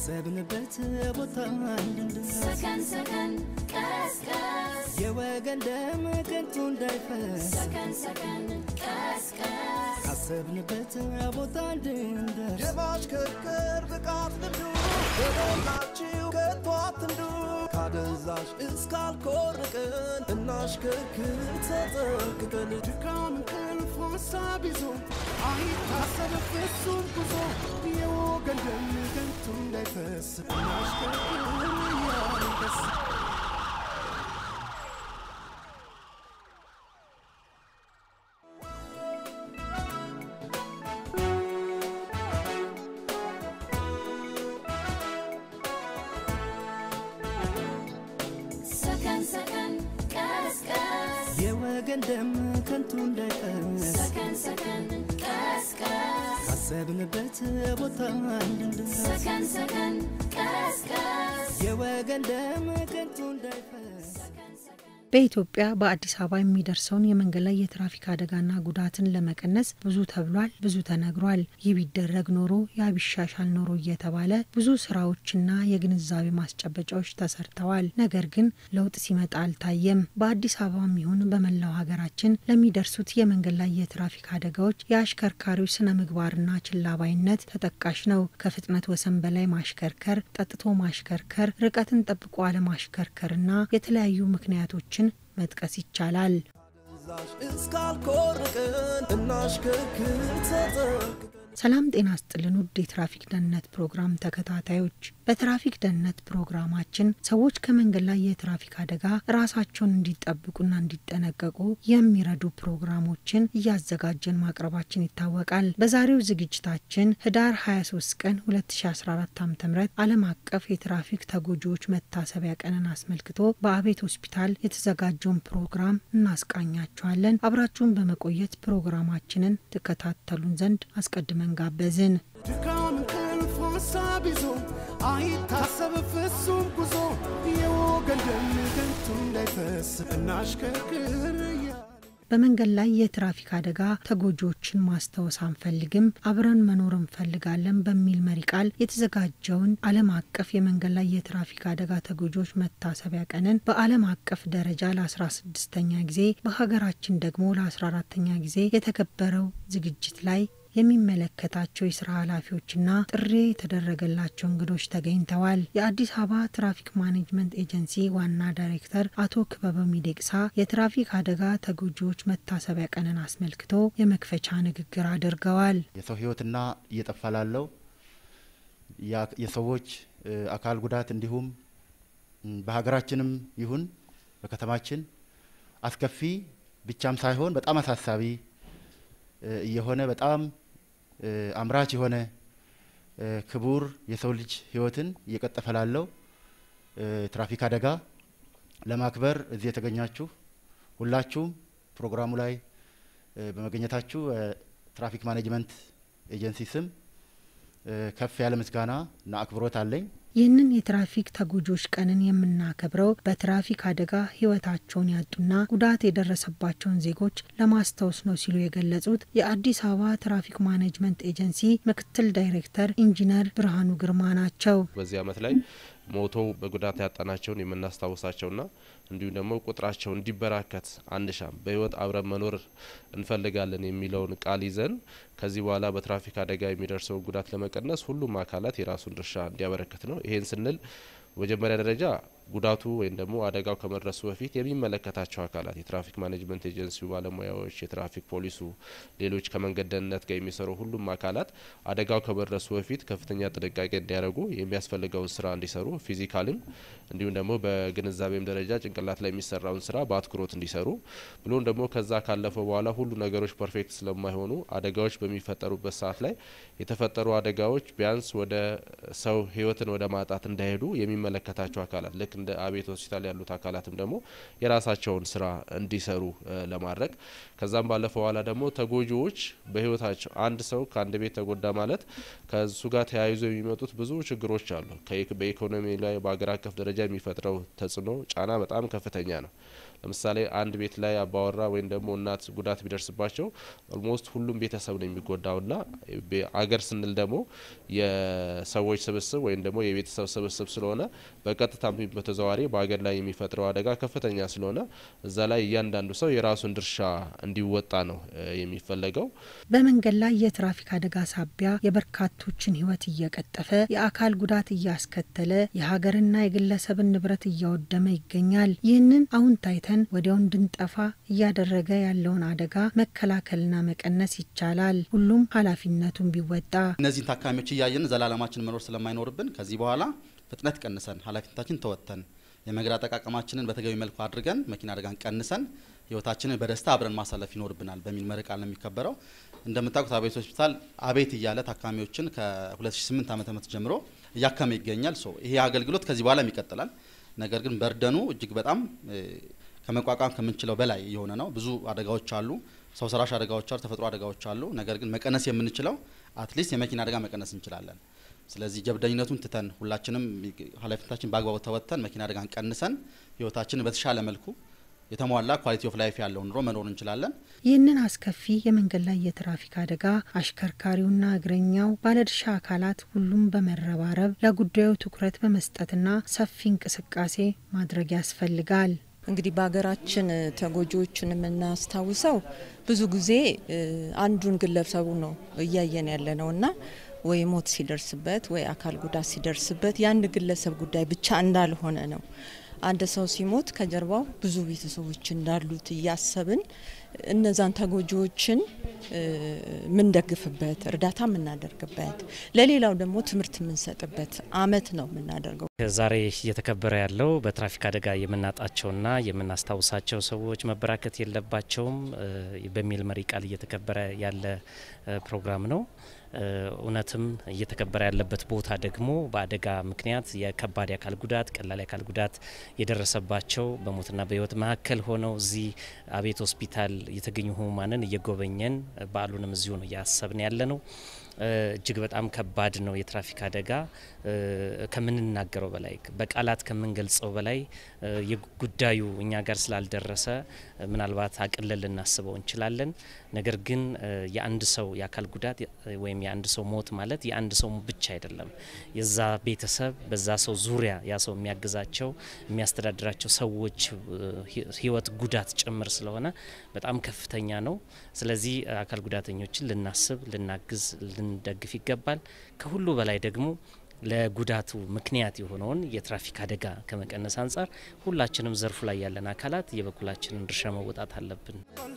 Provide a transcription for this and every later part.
ካሰብንበት ቦታ እንድንደርስ ሰከን ሰከን ቀስቀስ የወገን ደም ከንቱ እንዳይፈስ ሰከን ሰከን ቀስቀስ ካሰብንበት ቦታ እንድንደርስ የማሽከርከር ብቃት ልምዱ በሞላችሁ ከቶ አትንዱ ካደንዛዥ እስካልኮርቅን እናሽከርክር ተጠንቅቀን ድካም እንቅልፍ ሀሳብ ይዞ አይታሰብ ፍጹም ጉዞ የወገን ደም ከንቱ እንዳይፈስ እናሽከርክር እያንደስ ሰከን ሰከን ቀስቀስ የወገን ደም ከንቱ እንዳይፈስ ሰከን ሰከን ቀስቀስ ካሰብንበት ቦታ እንድንደርስ ሰከን ሰከን ቀስቀስ የወገን ደም ከንቱ እንዳይፈስ በኢትዮጵያ በአዲስ አበባ የሚደርሰውን የመንገድ ላይ የትራፊክ አደጋና ጉዳትን ለመቀነስ ብዙ ተብሏል፣ ብዙ ተነግሯል። ይህ ቢደረግ ኖሮ ያ ቢሻሻል ኖሮ እየተባለ ብዙ ስራዎችና የግንዛቤ ማስጨበጫዎች ተሰርተዋል። ነገር ግን ለውጥ ሲመጣ አልታየም። በአዲስ አበባም ይሁን በመላው ሀገራችን ለሚደርሱት የመንገድ ላይ የትራፊክ አደጋዎች የአሽከርካሪዎች ስነ ምግባርና ችላባይነት ተጠቃሽ ነው። ከፍጥነት ወሰን በላይ ማሽከርከር፣ ጠጥቶ ማሽከርከር፣ ርቀትን ጠብቆ አለማሽከርከርና የተለያዩ ምክንያቶችን መጥቀስ ይቻላል። ካደንዛዥ እስካልኮርቅን እናሽከርክር ተጠንቅቀን ሰላም ጤና ስጥልን ውድ የትራፊክ ደህንነት ፕሮግራም ተከታታዮች፣ በትራፊክ ደህንነት ፕሮግራማችን ሰዎች ከመንገድ ላይ የትራፊክ አደጋ ራሳቸውን እንዲጠብቁና እንዲጠነቀቁ የሚረዱ ፕሮግራሞችን እያዘጋጀን ማቅረባችን ይታወቃል። በዛሬው ዝግጅታችን ህዳር 23 ቀን 2014 ዓ ም ዓለም አቀፍ የትራፊክ ተጎጂዎች መታሰቢያ ቀንን አስመልክቶ በአቤት ሆስፒታል የተዘጋጀውን ፕሮግራም እናስቃኛችኋለን። አብራችሁን በመቆየት ፕሮግራማችንን ትከታተሉን ዘንድ አስቀድመን ጋበዝን። ድካም እንቅልፍ ሀሳብ ይዞ አይታሰብ ፍጹም ጉዞ የወገን ደም ከንቱ እንዳይፈስ እናሽከርክር እያልን በመንገድ ላይ የትራፊክ አደጋ ተጎጂዎችን ማስታወስ አንፈልግም፣ አብረን መኖር እንፈልጋለን በሚል መሪ ቃል የተዘጋጀውን ዓለም አቀፍ የመንገድ ላይ የትራፊክ አደጋ ተጎጂዎች መታሰቢያ ቀንን በዓለም አቀፍ ደረጃ ለአስራ ስድስተኛ ጊዜ በሀገራችን ደግሞ ለአስራ አራተኛ ጊዜ የተከበረው ዝግጅት ላይ የሚመለከታቸው የስራ ኃላፊዎችና ጥሪ የተደረገላቸው እንግዶች ተገኝተዋል። የአዲስ አበባ ትራፊክ ማኔጅመንት ኤጀንሲ ዋና ዳይሬክተር አቶ ክበበ ሚደቅሳ የትራፊክ አደጋ ተጎጂዎች መታሰቢያ ቀንን አስመልክቶ የመክፈቻ ንግግር አድርገዋል። የሰው ሕይወትና እየጠፋ ላለው ያ- የሰዎች እ፣ አካል ጉዳት እንዲሁም ም፣ በሀገራችንም ይሁን በከተማችን አስከፊ ብቻም ሳይሆን በጣም አሳሳቢ እ፣ እየሆነ በጣም እ፣ አምራች የሆነ እ፣ ክቡር የሰው ልጅ ሕይወትን እየቀጠፈ ላለው እ፣ ትራፊክ አደጋ ለማክበር እዚህ የተገኛችሁ ሁላችሁም ፕሮግራሙ ላይ እ፣ በመገኘታችሁ እ፣ ትራፊክ ማኔጅመንት ኤጀንሲ ስም እ፣ ከፍ ያለ ምስጋና እና አክብሮት አለኝ። ይህንን የትራፊክ ተጎጂዎች ቀንን የምናከብረው በትራፊክ አደጋ ሕይወታቸውን ያጡና ጉዳት የደረሰባቸውን ዜጎች ለማስታወስ ነው ሲሉ የገለጹት የአዲስ አበባ ትራፊክ ማኔጅመንት ኤጀንሲ ምክትል ዳይሬክተር ኢንጂነር ብርሃኑ ግርማ ናቸው። በዚህ አመት ላይ ሞተው በጉዳት ያጣናቸውን የምናስታውሳቸውና እንዲሁም ደግሞ ቁጥራቸው እንዲበራከት አንሻም በህይወት አብረን መኖር እንፈልጋለን የሚለውን ቃል ይዘን ከዚህ በኋላ በትራፊክ አደጋ የሚደርሰውን ጉዳት ለመቀነስ ሁሉም አካላት የራሱን ድርሻ እንዲያበረክት ነው። ይሄን ስንል በመጀመሪያ ደረጃ ጉዳቱ ወይም ደግሞ አደጋው ከመድረሱ በፊት የሚመለከታቸው አካላት የትራፊክ ማኔጅመንት ኤጀንሲው ባለሙያዎች፣ የትራፊክ ፖሊሱ፣ ሌሎች ከመንገድ ደህንነት ጋር የሚሰሩ ሁሉም አካላት አደጋው ከመድረሱ በፊት ከፍተኛ ጥንቃቄ እንዲያደርጉ የሚያስፈልገውን ስራ እንዲሰሩ ፊዚካልም እንዲሁም ደግሞ በግንዛቤም ደረጃ ጭንቅላት ላይ የሚሰራውን ስራ በአትኩሮት እንዲሰሩ ብሎም ደግሞ ከዛ ካለፈው በኋላ ሁሉ ነገሮች ፐርፌክት ስለማይሆኑ አደጋዎች በሚፈጠሩበት ሰዓት ላይ የተፈጠሩ አደጋዎች ቢያንስ ወደ ሰው ህይወትን ወደ ማጣት እንዳይሄዱ የሚመለከታቸው አካላት ልክ እንደ አቤት ሆስፒታል ያሉት አካላትም ደግሞ የራሳቸውን ስራ እንዲሰሩ እ ለማድረግ ከዛም ባለፈ በኋላ ደግሞ ተጎጂዎች በህይወታቸው አንድ ሰው ከአንድ ቤት ተጎዳ ማለት ከሱ ጋር ተያይዞ የሚመጡት ብዙ ችግሮች አሉ። ከኢክ- በኢኮኖሚ ላይ በሀገር አቀፍ ደረጃ የሚፈጥረው ተጽዕኖ ጫና በጣም ከፍተኛ ነው። ለምሳሌ አንድ ቤት ላይ አባወራ ወይም ደግሞ እናት ጉዳት ቢደርስባቸው ኦልሞስት ሁሉም ቤተሰብ ነው የሚጎዳውና አገር ስንል ደግሞ የሰዎች ስብስብ ወይም ደግሞ የቤተሰብ ስብስብ ስለሆነ በቀጥታ በተዘዋዋሪ በሀገር ላይ የሚፈጥረው አደጋ ከፍተኛ ስለሆነ እዛ ላይ እያንዳንዱ ሰው የራሱን ድርሻ እንዲወጣ ነው የሚፈለገው። በመንገድ ላይ የትራፊክ አደጋ ሳቢያ የበርካቶችን ሕይወት እየቀጠፈ የአካል ጉዳት እያስከተለ የሀገርና የግለሰብን ንብረት እያወደመ ይገኛል። ይህንን አሁን ታይተን ወዲያው እንድንጠፋ እያደረገ ያለውን አደጋ መከላከልና መቀነስ ይቻላል። ሁሉም ኃላፊነቱን ቢወጣ እነዚህን ታካሚዎች እያየን ዘላለማችን መኖር ስለማይኖርብን ከዚህ በኋላ ፍጥነት ቀንሰን ኃላፊነታችን ተወጥተን የመንገድ አጠቃቀማችንን በተገቢ መልኩ አድርገን መኪና አደጋን ቀንሰን ህይወታችንን በደስታ አብረን ማሳለፍ ይኖርብናል በሚል መሪ ቃል ነው የሚከበረው። እንደምታውቁት አቤት ሆስፒታል አቤት እያለ ታካሚዎችን ከ2008 ዓ.ም ጀምሮ እያከመ ይገኛል። ሶ ይሄ አገልግሎት ከዚህ በኋላም ይቀጥላል። ነገር ግን በርደኑ እጅግ በጣም ከመቋቋም ከምንችለው በላይ የሆነ ነው። ብዙ አደጋዎች አሉ፣ ሰው ሰራሽ አደጋዎች አሉ፣ ተፈጥሮ አደጋዎች አሉ። ነገር ግን መቀነስ የምንችለው አትሊስት የመኪና አደጋ መቀነስ እንችላለን። ስለዚህ ጀብደኝነቱን ትተን ሁላችንም ኃላፊነታችን በአግባቡ ተወጥተን መኪና አደጋን ቀንሰን ህይወታችንን በተሻለ መልኩ የተሟላ ኳሊቲ ኦፍ ላይፍ ያለው ኑሮ መኖር እንችላለን። ይህንን አስከፊ የመንገድ ላይ የትራፊክ አደጋ አሽከርካሪውና እግረኛው ባለድርሻ አካላት ሁሉም በመረባረብ ለጉዳዩ ትኩረት በመስጠትና ሰፊ እንቅስቃሴ ማድረግ ያስፈልጋል። እንግዲህ በሀገራችን ተጎጂዎችን የምናስታውሰው ብዙ ጊዜ አንዱን ግለሰቡ ነው እያየን ያለ ነው እና ወይ ሞት ሲደርስበት ወይ አካል ጉዳት ሲደርስበት የአንድ ግለሰብ ጉዳይ ብቻ እንዳልሆነ ነው። አንድ ሰው ሲሞት ከጀርባው ብዙ ቤተሰቦች እንዳሉት እያሰብን እነዛን ተጎጂዎችን የምንደግፍበት እርዳታ የምናደርግበት ለሌላው ደግሞ ትምህርት የምንሰጥበት አመት ነው የምናደርገው። ዛሬ እየተከበረ ያለው በትራፊክ አደጋ የምናጣቸውና የምናስታውሳቸው ሰዎች መበራከት የለባቸውም በሚል መሪ ቃል እየተከበረ ያለ ፕሮግራም ነው። እውነትም እየተከበረ ያለበት ቦታ ደግሞ በአደጋ ምክንያት የከባድ የአካል ጉዳት፣ ቀላል የአካል ጉዳት የደረሰባቸው በሞትና በሕይወት መካከል ሆነው እዚህ አቤት ሆስፒታል የተገኙ ህሙማንን እየጎበኘን በዓሉንም እዚሁ ነው እያሰብን ያለ ነው። እጅግ በጣም ከባድ ነው። የትራፊክ አደጋ ከምንናገረው በላይ በቃላት ከምንገልጸው በላይ የጉዳዩ እኛ ጋር ስላልደረሰ ምናልባት አቅለን ልናስበው እንችላለን። ነገር ግን የአንድ ሰው የአካል ጉዳት ወይም የአንድ ሰው ሞት ማለት የአንድ ሰው ብቻ አይደለም። የዛ ቤተሰብ በዛ ሰው ዙሪያ ያ ሰው የሚያግዛቸው የሚያስተዳድራቸው ሰዎች ህይወት ጉዳት ጭምር ስለሆነ በጣም ከፍተኛ ነው። ስለዚህ አካል ጉዳተኞችን ልናስብ፣ ልናግዝ፣ ልንደግፍ ይገባል። ከሁሉ በላይ ደግሞ ለጉዳቱ ምክንያት የሆነውን የትራፊክ አደጋ ከመቀነስ አንጻር ሁላችንም ዘርፉ ላይ ያለን አካላት የበኩላችንን ድርሻ መወጣት አለብን።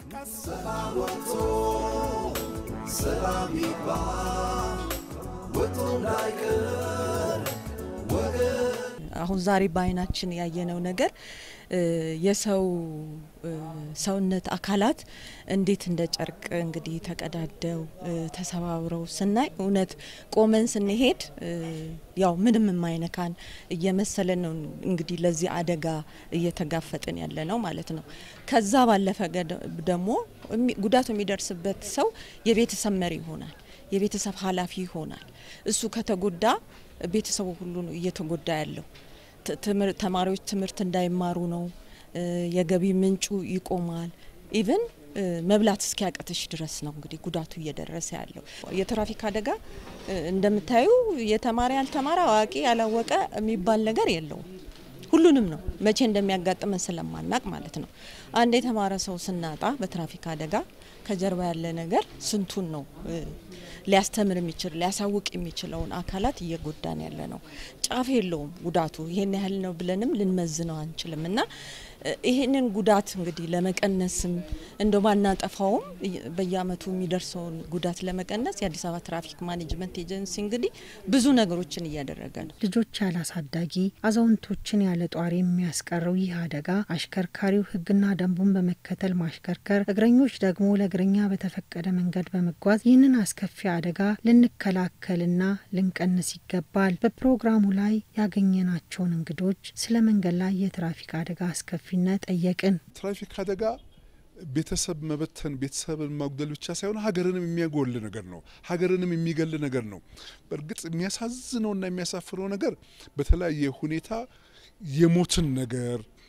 አሁን ዛሬ በአይናችን ያየነው ነገር የሰው ሰውነት አካላት እንዴት እንደ ጨርቅ እንግዲህ ተቀዳደው ተሰባብረው ስናይ እውነት ቆመን ስንሄድ ያው ምንም የማይነካን እየመሰለን ነው እንግዲህ ለዚህ አደጋ እየተጋፈጥን ያለ ነው ማለት ነው። ከዛ ባለፈ ደግሞ ጉዳቱ የሚደርስበት ሰው የቤተሰብ መሪ ይሆናል፣ የቤተሰብ ኃላፊ ይሆናል። እሱ ከተጎዳ ቤተሰቡ ሁሉ ነው እየተጎዳ ያለው። ተማሪዎች ትምህርት እንዳይማሩ ነው። የገቢ ምንጩ ይቆማል። ኢቭን መብላት እስኪያቀትሽ ድረስ ነው እንግዲህ ጉዳቱ እየደረሰ ያለው። የትራፊክ አደጋ እንደምታዩ የተማረ ያልተማረ፣ አዋቂ ያላወቀ የሚባል ነገር የለውም። ሁሉንም ነው መቼ እንደሚያጋጥመን ስለማናቅ ማለት ነው። አንድ የተማረ ሰው ስናጣ በትራፊክ አደጋ ከጀርባ ያለ ነገር ስንቱን ነው ሊያስተምር የሚችል ሊያሳውቅ የሚችለውን አካላት እየጎዳን ያለ ነው። ጫፍ የለውም ጉዳቱ ይሄን ያህል ነው ብለንም ልንመዝነው አንችልም እና ይህንን ጉዳት እንግዲህ ለመቀነስም እንደ ባናጠፋውም በየአመቱ የሚደርሰውን ጉዳት ለመቀነስ የአዲስ አበባ ትራፊክ ማኔጅመንት ኤጀንሲ እንግዲህ ብዙ ነገሮችን እያደረገ ነው። ልጆች ያለ አሳዳጊ፣ አዛውንቶችን ያለ ጧሪ የሚያስቀረው ይህ አደጋ አሽከርካሪው ሕግና ደንቡን በመከተል ማሽከርከር፣ እግረኞች ደግሞ ለእግረኛ በተፈቀደ መንገድ በመጓዝ ይህንን አስከፊ አደጋ ልንከላከልና ልንቀንስ ይገባል። በፕሮግራሙ ላይ ያገኘናቸውን እንግዶች ስለ መንገድ ላይ የትራፊክ አደጋ አስከፊ ነት ጠየቅን። ትራፊክ አደጋ ቤተሰብ መበተን ቤተሰብን ማጉደል ብቻ ሳይሆን ሀገርንም የሚያጎል ነገር ነው። ሀገርንም የሚገል ነገር ነው። በእርግጥ የሚያሳዝነውና የሚያሳፍረው ነገር በተለያየ ሁኔታ የሞትን ነገር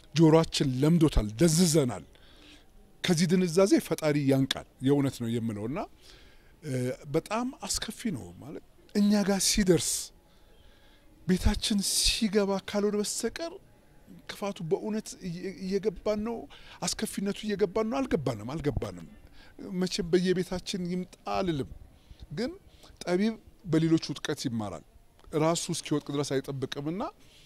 ጆሮአችን ለምዶታል፣ ደንዝዘናል። ከዚህ ድንዛዜ ፈጣሪ ያንቃል። የእውነት ነው የምለው እና በጣም አስከፊ ነው ማለት እኛ ጋር ሲደርስ ቤታችን ሲገባ ካልሆነ በስተቀር ክፋቱ በእውነት እየገባን ነው። አስከፊነቱ እየገባን ነው። አልገባንም አልገባንም። መቼም በየቤታችን ይምጣ አልልም፣ ግን ጠቢብ በሌሎች ውጥቀት ይማራል። ራሱ እስኪወጥቅ ድረስ አይጠብቅምና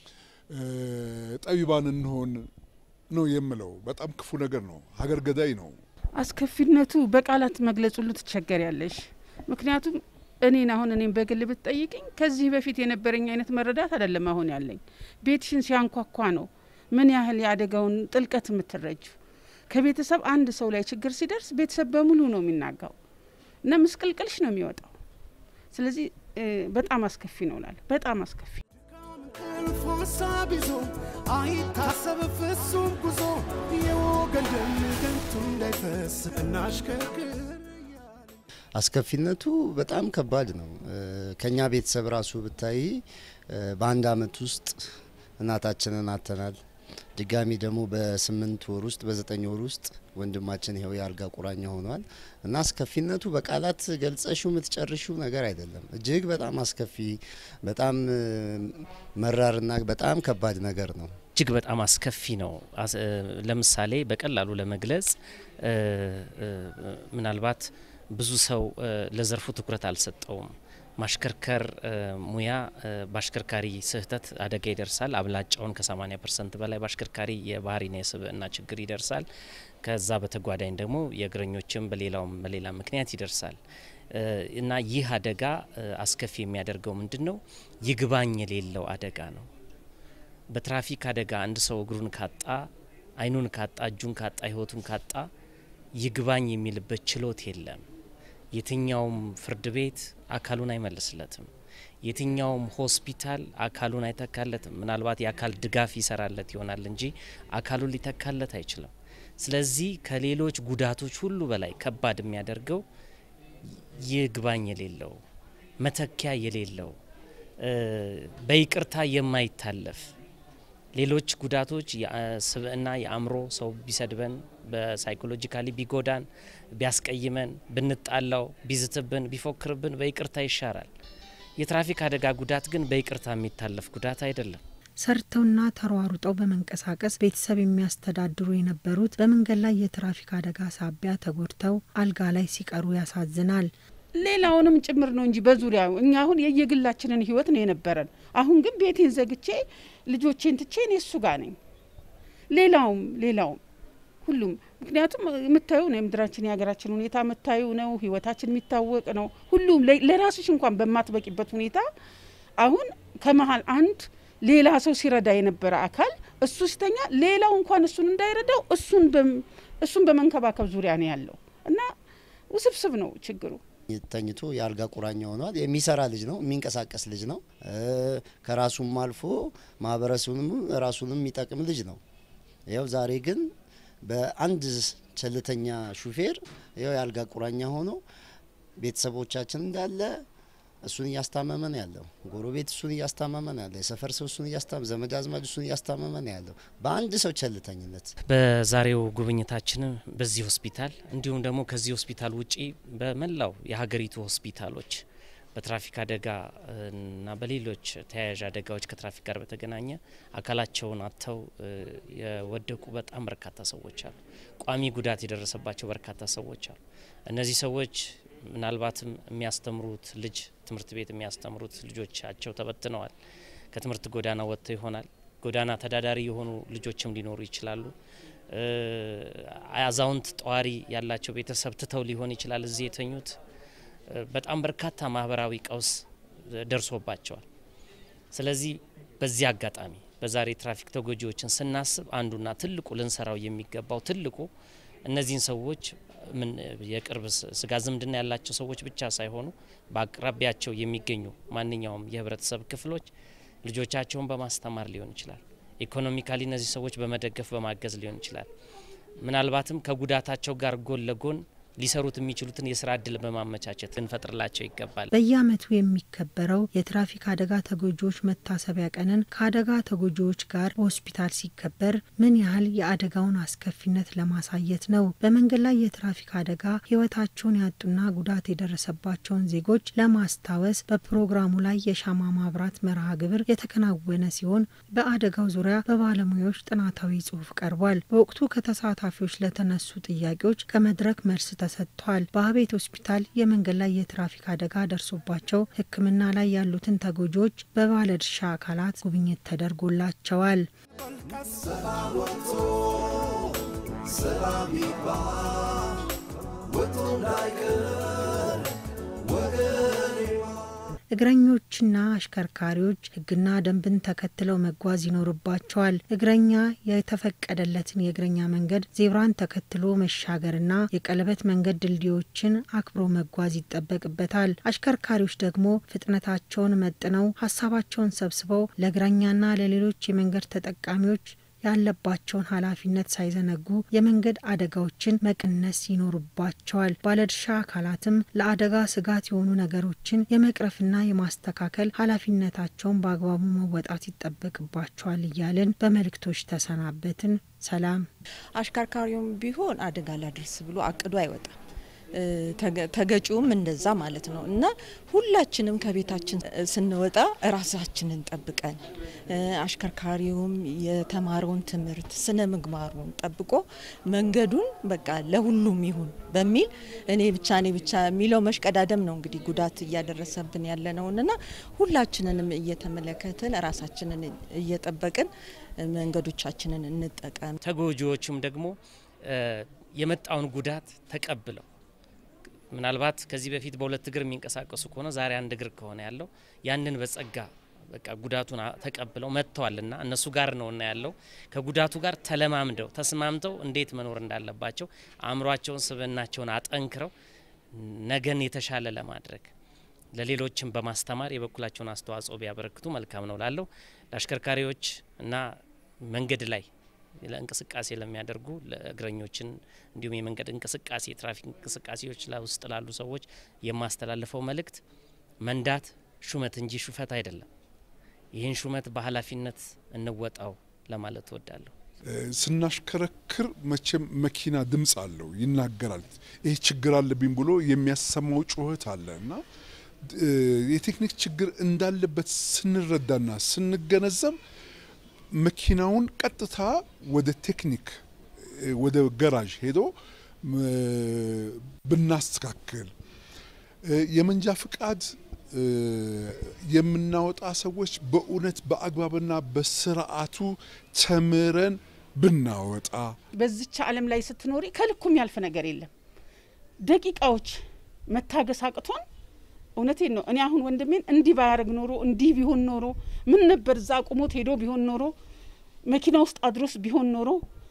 ጠቢባን እንሆን ነው የምለው። በጣም ክፉ ነገር ነው። ሀገር ገዳይ ነው። አስከፊነቱ በቃላት መግለጽ ሁሉ ትቸገሪያለሽ። ምክንያቱም እኔን አሁን እኔም በግል ብትጠይቅኝ ከዚህ በፊት የነበረኝ አይነት መረዳት አይደለም አሁን ያለኝ። ቤትሽን ሲያንኳኳ ነው ምን ያህል የአደጋውን ጥልቀት የምትረጁ። ከቤተሰብ አንድ ሰው ላይ ችግር ሲደርስ ቤተሰብ በሙሉ ነው የሚናጋው እና ምስቅልቅልሽ ነው የሚወጣው። ስለዚህ በጣም አስከፊ ነው እላለሁ። በጣም አስከፊ እንቅልፍ ሀሳብ ይዞ አይታሰብ ፍጹም ጉዞ የወገን ደም ከንቱ እንዳይፈስ እናሽከርክር አስከፊነቱ በጣም ከባድ ነው። ከኛ ቤተሰብ ራሱ ብታይ በአንድ አመት ውስጥ እናታችንን አተናል። ድጋሚ ደግሞ በስምንት ወር ውስጥ በዘጠኝ ወር ውስጥ ወንድማችን ይኸው የአልጋ ቁራኛ ሆኗል እና አስከፊነቱ በቃላት ገልጸሹ የምትጨርሹ ነገር አይደለም። እጅግ በጣም አስከፊ፣ በጣም መራርና በጣም ከባድ ነገር ነው። እጅግ በጣም አስከፊ ነው። ለምሳሌ በቀላሉ ለመግለጽ ምናልባት ብዙ ሰው ለዘርፉ ትኩረት አልሰጠውም። ማሽከርከር ሙያ በአሽከርካሪ ስህተት አደጋ ይደርሳል። አብላጫውን ከ80 ፐርሰንት በላይ በአሽከርካሪ የባህሪና የስብዕና ችግር ይደርሳል። ከዛ በተጓዳኝ ደግሞ የእግረኞችም በሌላውም በሌላ ምክንያት ይደርሳል እና ይህ አደጋ አስከፊ የሚያደርገው ምንድን ነው? ይግባኝ የሌለው አደጋ ነው። በትራፊክ አደጋ አንድ ሰው እግሩን ካጣ፣ ዓይኑን ካጣ፣ እጁን ካጣ፣ ሕይወቱን ካጣ ይግባኝ የሚልበት ችሎት የለም። የትኛውም ፍርድ ቤት አካሉን አይመልስለትም። የትኛውም ሆስፒታል አካሉን አይተካለትም። ምናልባት የአካል ድጋፍ ይሰራለት ይሆናል እንጂ አካሉን ሊተካለት አይችልም። ስለዚህ ከሌሎች ጉዳቶች ሁሉ በላይ ከባድ የሚያደርገው ይግባኝ የሌለው መተኪያ የሌለው በይቅርታ የማይታለፍ ሌሎች ጉዳቶች የስብዕና የአእምሮ ሰው ቢሰድበን በሳይኮሎጂካሊ ቢጎዳን ቢያስቀይመን ብንጣላው ቢዝትብን ቢፎክርብን በይቅርታ ይሻራል። የትራፊክ አደጋ ጉዳት ግን በይቅርታ የሚታለፍ ጉዳት አይደለም። ሰርተውና ተሯሩጠው በመንቀሳቀስ ቤተሰብ የሚያስተዳድሩ የነበሩት በመንገድ ላይ የትራፊክ አደጋ ሳቢያ ተጎድተው አልጋ ላይ ሲቀሩ ያሳዝናል። ሌላውንም ጭምር ነው እንጂ በዙሪያ እኛ አሁን የየግላችንን ህይወት ነው የነበረን። አሁን ግን ቤቴን ዘግቼ ልጆቼን ትቼ እኔ እሱ ጋር ነኝ። ሌላውም ሌላውም ሁሉም ምክንያቱም የምታዩ ነው የምድራችን የሀገራችን ሁኔታ የምታዩ ነው። ህይወታችን የሚታወቅ ነው። ሁሉም ለራስሽ እንኳን በማትበቂበት ሁኔታ አሁን ከመሀል አንድ ሌላ ሰው ሲረዳ የነበረ አካል እሱ ሲተኛ ሌላው እንኳን እሱን እንዳይረዳው እሱን እሱን በመንከባከብ ዙሪያ ነው ያለው እና ውስብስብ ነው ችግሩ። ተኝቶ የአልጋ ቁራኛ ሆኗል። የሚሰራ ልጅ ነው፣ የሚንቀሳቀስ ልጅ ነው። ከራሱም አልፎ ማህበረሰቡንም ራሱንም የሚጠቅም ልጅ ነው። ያው ዛሬ ግን በአንድ ቸልተኛ ሹፌር ያው የአልጋ ቁራኛ ሆኖ ቤተሰቦቻችን እንዳለ እሱን እያስታመመ ነው ያለው። ጎረቤት እሱን እያስታመመ ነው ያለው። የሰፈር ሰው እሱን እያስታመመ፣ ዘመድ አዝማድ እሱን እያስታመመ ነው ያለው በአንድ ሰው ቸልተኝነት። በዛሬው ጉብኝታችን በዚህ ሆስፒታል እንዲሁም ደግሞ ከዚህ ሆስፒታል ውጪ በመላው የሀገሪቱ ሆስፒታሎች በትራፊክ አደጋ እና በሌሎች ተያያዥ አደጋዎች ከትራፊክ ጋር በተገናኘ አካላቸውን አጥተው የወደቁ በጣም በርካታ ሰዎች አሉ። ቋሚ ጉዳት የደረሰባቸው በርካታ ሰዎች አሉ። እነዚህ ሰዎች ምናልባትም የሚያስተምሩት ልጅ ትምህርት ቤት የሚያስተምሩት ልጆቻቸው ተበትነዋል። ከትምህርት ጎዳና ወጥተው ይሆናል። ጎዳና ተዳዳሪ የሆኑ ልጆችም ሊኖሩ ይችላሉ። አዛውንት ጠዋሪ ያላቸው ቤተሰብ ትተው ሊሆን ይችላል እዚህ የተኙት። በጣም በርካታ ማህበራዊ ቀውስ ደርሶባቸዋል። ስለዚህ በዚህ አጋጣሚ በዛሬ ትራፊክ ተጎጂዎችን ስናስብ አንዱና ትልቁ ልንሰራው የሚገባው ትልቁ እነዚህን ሰዎች ምን የቅርብ ስጋ ዝምድና ያላቸው ሰዎች ብቻ ሳይሆኑ በአቅራቢያቸው የሚገኙ ማንኛውም የህብረተሰብ ክፍሎች ልጆቻቸውን በማስተማር ሊሆን ይችላል። ኢኮኖሚካሊ እነዚህ ሰዎች በመደገፍ በማገዝ ሊሆን ይችላል። ምናልባትም ከጉዳታቸው ጋር ጎን ለጎን ሊሰሩት የሚችሉትን የስራ እድል በማመቻቸት ልንፈጥርላቸው ይገባል። በየዓመቱ የሚከበረው የትራፊክ አደጋ ተጎጂዎች መታሰቢያ ቀንን ከአደጋ ተጎጂዎች ጋር በሆስፒታል ሲከበር ምን ያህል የአደጋውን አስከፊነት ለማሳየት ነው። በመንገድ ላይ የትራፊክ አደጋ ሕይወታቸውን ያጡና ጉዳት የደረሰባቸውን ዜጎች ለማስታወስ በፕሮግራሙ ላይ የሻማ ማብራት መርሃ ግብር የተከናወነ ሲሆን በአደጋው ዙሪያ በባለሙያዎች ጥናታዊ ጽሑፍ ቀርቧል። በወቅቱ ከተሳታፊዎች ለተነሱ ጥያቄዎች ከመድረክ መልስ ተሰጥቷል። በአቤት ሆስፒታል የመንገድ ላይ የትራፊክ አደጋ ደርሶባቸው ሕክምና ላይ ያሉትን ተጎጂዎች በባለድርሻ አካላት ጉብኝት ተደርጎላቸዋል። ሰላም ይግባ ወጥቶ እንዳይቀር ወገኔ እግረኞችና አሽከርካሪዎች ሕግና ደንብን ተከትለው መጓዝ ይኖርባቸዋል። እግረኛ የተፈቀደለትን የእግረኛ መንገድ ዜብራን ተከትሎ መሻገርና የቀለበት መንገድ ድልድዮችን አክብሮ መጓዝ ይጠበቅበታል። አሽከርካሪዎች ደግሞ ፍጥነታቸውን መጥነው ሀሳባቸውን ሰብስበው ለእግረኛና ለሌሎች የመንገድ ተጠቃሚዎች ያለባቸውን ኃላፊነት ሳይዘነጉ የመንገድ አደጋዎችን መቀነስ ይኖርባቸዋል። ባለድርሻ አካላትም ለአደጋ ስጋት የሆኑ ነገሮችን የመቅረፍና የማስተካከል ኃላፊነታቸውን በአግባቡ መወጣት ይጠበቅባቸዋል እያልን በመልእክቶች ተሰናበትን። ሰላም። አሽከርካሪውም ቢሆን አደጋ ላድርስ ብሎ አቅዶ አይወጣም። ተገጪውም እንደዛ ማለት ነው እና ሁላችንም ከቤታችን ስንወጣ ራሳችንን ጠብቀን አሽከርካሪውም የተማረውን ትምህርት ስነ ምግባሩን ጠብቆ መንገዱን በቃ ለሁሉም ይሁን በሚል እኔ ብቻ እኔ ብቻ የሚለው መሽቀዳደም ነው እንግዲህ ጉዳት እያደረሰብን ያለ ነውንና ሁላችንንም እየተመለከትን ራሳችንን እየጠበቅን መንገዶቻችንን እንጠቀም። ተጎጂዎቹም ደግሞ የመጣውን ጉዳት ተቀብለው ምናልባት ከዚህ በፊት በሁለት እግር የሚንቀሳቀሱ ከሆነ ዛሬ አንድ እግር ከሆነ ያለው ያንን በጸጋ በቃ ጉዳቱን ተቀብለው መጥተዋልና እነሱ ጋር ነውና ያለው ከጉዳቱ ጋር ተለማምደው ተስማምተው እንዴት መኖር እንዳለባቸው አእምሯቸውን፣ ስብዕናቸውን አጠንክረው ነገን የተሻለ ለማድረግ ለሌሎችም በማስተማር የበኩላቸውን አስተዋጽኦ ቢያበረክቱ መልካም ነው ላለው ለአሽከርካሪዎች እና መንገድ ላይ ለእንቅስቃሴ ለሚያደርጉ ለእግረኞችን እንዲሁም የመንገድ እንቅስቃሴ የትራፊክ እንቅስቃሴዎች ውስጥ ላሉ ሰዎች የማስተላልፈው መልእክት መንዳት ሹመት እንጂ ሹፈት አይደለም። ይህን ሹመት በኃላፊነት እንወጣው ለማለት እወዳለሁ። ስናሽከረክር መቼም መኪና ድምፅ አለው፣ ይናገራል። ይህ ችግር አለብኝ ብሎ የሚያሰማው ጩኸት አለ እና የቴክኒክ ችግር እንዳለበት ስንረዳና ስንገነዘብ መኪናውን ቀጥታ ወደ ቴክኒክ ወደ ገራዥ ሄዶ ብናስተካክል የመንጃ ፍቃድ የምናወጣ ሰዎች በእውነት በአግባብና በስርዓቱ ተምረን ብናወጣ በዚች ዓለም ላይ ስትኖሪ ከልኩም ያልፍ ነገር የለም። ደቂቃዎች መታገስ አቅቶን እውነቴን ነው። እኔ አሁን ወንድሜን እንዲህ ባያደርግ ኖሮ እንዲህ ቢሆን ኖሮ ምን ነበር እዛ አቁሞት ሄዶ ቢሆን ኖሮ መኪና ውስጥ አድሮስ ቢሆን ኖሮ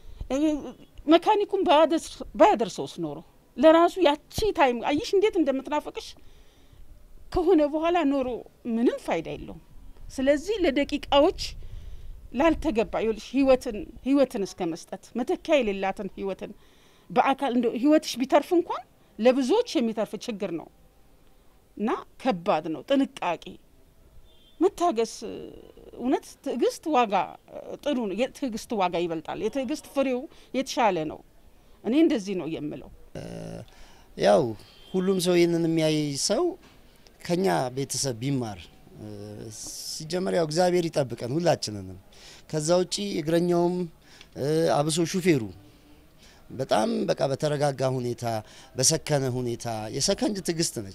መካኒኩን ባያደርሰውስ ኖሮ ለራሱ ያቺ ታይም አይሽ እንዴት እንደምትናፈቅሽ ከሆነ በኋላ ኖሮ ምንም ፋይዳ የለውም። ስለዚህ ለደቂቃዎች ላልተገባ ይኸውልሽ ህይወትን ህይወትን እስከ መስጠት መተኪያ የሌላትን ህይወትን በአካል እንደ ህይወትሽ ቢተርፍ እንኳን ለብዙዎች የሚተርፍ ችግር ነው እና ከባድ ነው። ጥንቃቄ፣ መታገስ። እውነት ትዕግስት ዋጋ ጥሩ ነው። የትዕግስት ዋጋ ይበልጣል። የትዕግስት ፍሬው የተሻለ ነው። እኔ እንደዚህ ነው የምለው። ያው ሁሉም ሰው ይህንን የሚያይ ሰው ከኛ ቤተሰብ ቢማር ሲጀመር ያው እግዚአብሔር ይጠብቀን ሁላችንንም። ከዛ ውጪ እግረኛውም አብሶ ሹፌሩ በጣም በቃ በተረጋጋ ሁኔታ በሰከነ ሁኔታ የሰከንድ ትዕግስት ነች።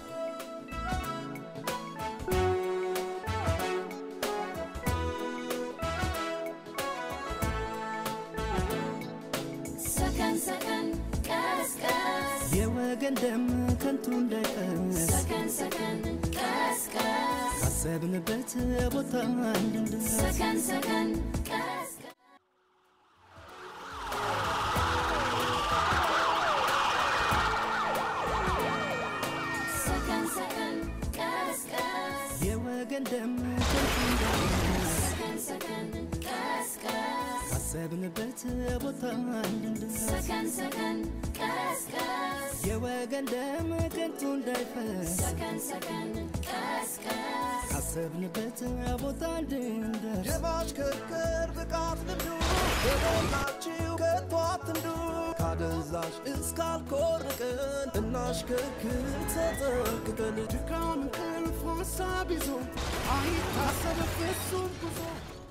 ሰከን ሰከን ቀስ ቀስ የወገን ደም ከንቱ እንዳይፈስ ሰከን ሰከን ቀስ ቀስ ካሰብንበት ቦታ እንድንደርስ ሰከን ሰከን ቀስ ሰከን ሰከን ቀስ ቀስ የወገን ደም ከንቱ እንዳይፈስ ሰከን ሰከን ቀስ ቀስ ካሰብንበት ቦታ እንድንደርስ ሰከን ሰከን ቀስ ቀስ የወገን ደም ከንቱ እንዳይፈስ ሰከን ሰከን ቀስ ቀስ ካሰብንበት ቦታ እንድንደርስ የማሽከርከር ብቃት ልምዱ የሞላችው ከቶ አትንዱ ካደንዛዥ እስካልኮርቅን እናሽከርክር ተጠንቅቀን ድካም እንቅልፍ ሀሳብ ይዞ አይታሰብ ፍጹም ጉዞ